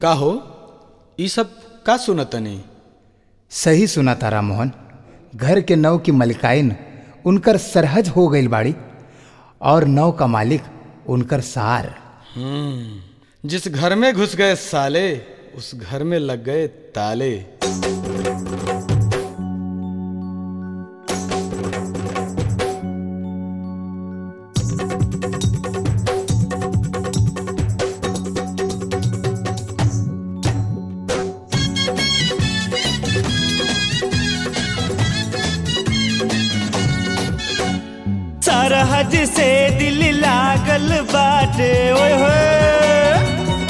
का हो ई सब का सुनतनी सही सुना तारा मोहन घर के नव की मलिकाइन उनकर सरहज हो गई बाड़ी और नव का मालिक उनकर सार जिस घर में घुस गए साले उस घर में लग गए ताले सरहज से दिल लागल बाटे ओए होए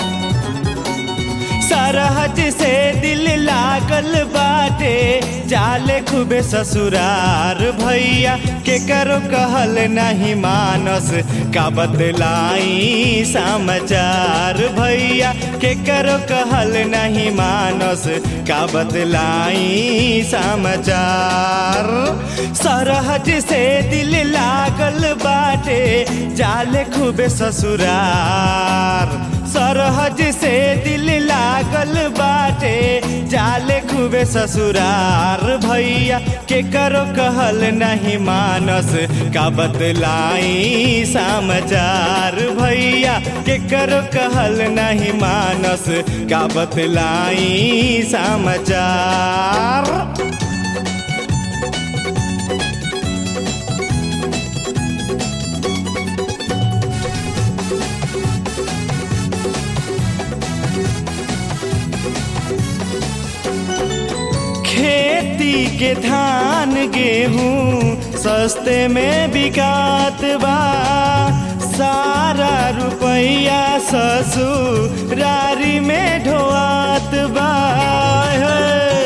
सरहज से दिल लागल बाटे जाले खूबे ससुरार भैया के करो कहल नहीं मानस का बतलाई समाचार भैया के करो कहल नहीं मानस का बतलाई समाचार सरहज से दिल लागल बाटे जाले खूबे ससुरार सरहज से दिल लागल बाटे जाले खूबे ससुरार भैया के करो कहल नहीं मानस का बतलाई समाचार भैया के करो कहल नहीं मानस का बतलाई समाचार खेती के धान गेहूँ सस्ते में बिकात बा सारा रुपया ससुरारी में ढोआत बा हे।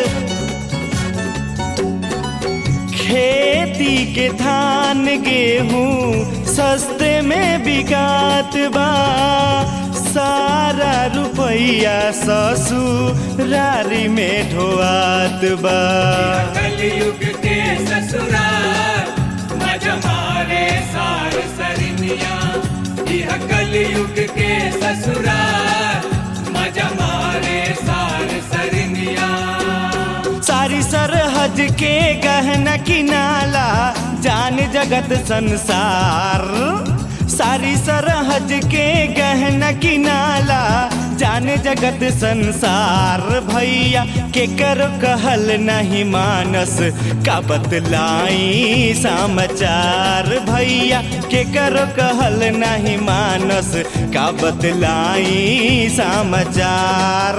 खेती के धान गेहूँ सस्ते में बिकात बा सारा रुपया ससुरारी में ढोआत बा कलयुग के ससुराल मजमारे सार सरनिया यह कलयुग के ससुराल मजमारे सार सरनिया सारी सरहद के गहना किनाला जान जगत संसार सारी सरहद के गहना किनाला जान जगत संसार भैया के कर कहल नहीं मानस का बतलाई समाचार भैया के कर कहल नहीं मानस का बतलाई समाचार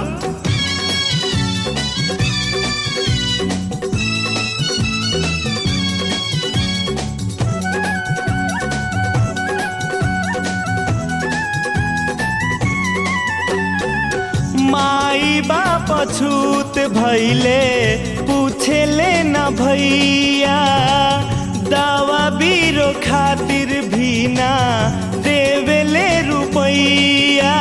माई बाप छूत भैले पूछे ले न भैया दावा बीरो खातिर भी ना देवेले रुपैया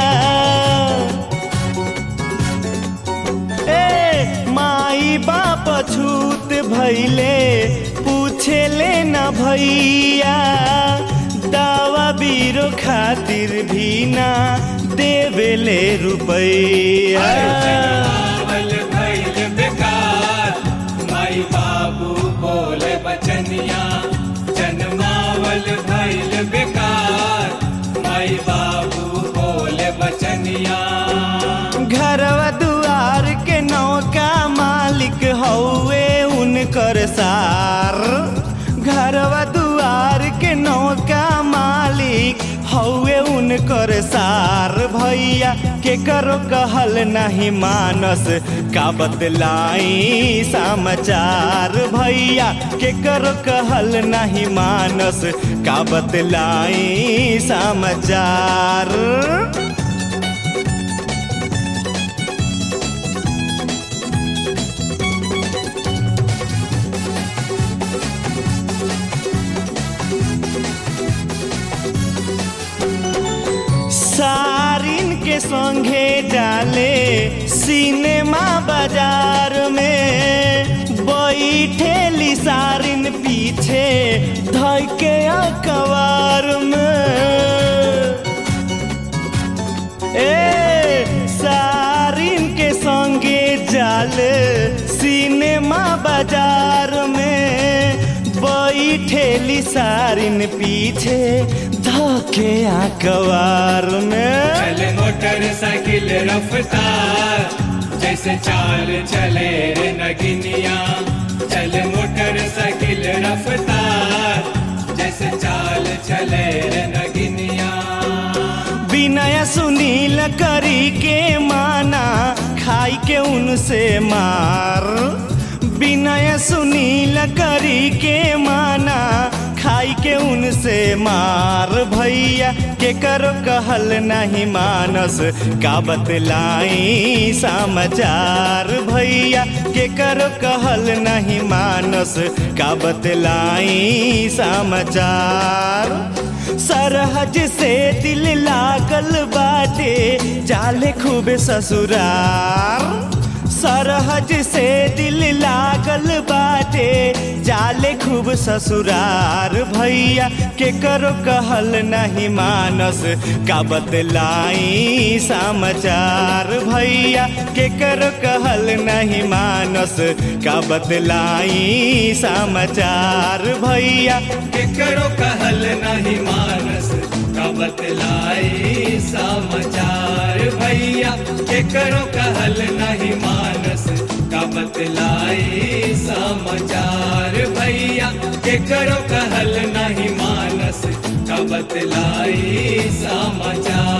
ए माई बाप छूत भैले पूछे ले न भैया दावा बीरो खातिर भी ना देवेले रुपैया जन्मावल भैल बेकार माई बाबू बोले बचनिया जन्मावल भैल बेकार माई बाबू बोले बचनिया घरवा दुआर के नौका मालिक हौवे उनकर सार घरवा दुआर के नौका मालिक हौवे उनकर सार भैया के करो कहल नहीं मानस का बतलाई समाचार भैया के करो कहल नहीं मानस का बतलाई समाचार सारिन के संगे डाले सिनेमा बाजार में बैठेली सारिन पीछे धके अखबार में ए सा सारिन पीछे धोके आकवार में चले मोटरसाइकिल रफ्तार जैसे चाल चले रे नगिनिया चले मोटरसाइकिल रफ्तार जैसे चाल चले रे नगिनिया विनय सुनील करी के माना खाई के उनसे मार विनय सुनील करी के माना खाई के उनसे मार भैया के करो कहल नहीं मानस का बतलाई समाचार भैया के करो कहल नहीं मानस का बतलाई समाचार सरहज से दिल लागल बाटे जाले खूबे ससुरार सरहज से दिल लागल बाटे जाले खूब ससुरार भैया के करो कहल नहीं मानस का बतलाई समाचार भैया के करो कहल नहीं मानस का बतलाई समाचार भैया केकरो कहल नहीं मानस का बतलाई समाचार भैया केकरो कहल नहीं मानस का बतलाई समाचार भैया केकरो कहल नहीं मानस का बतलाई समाचार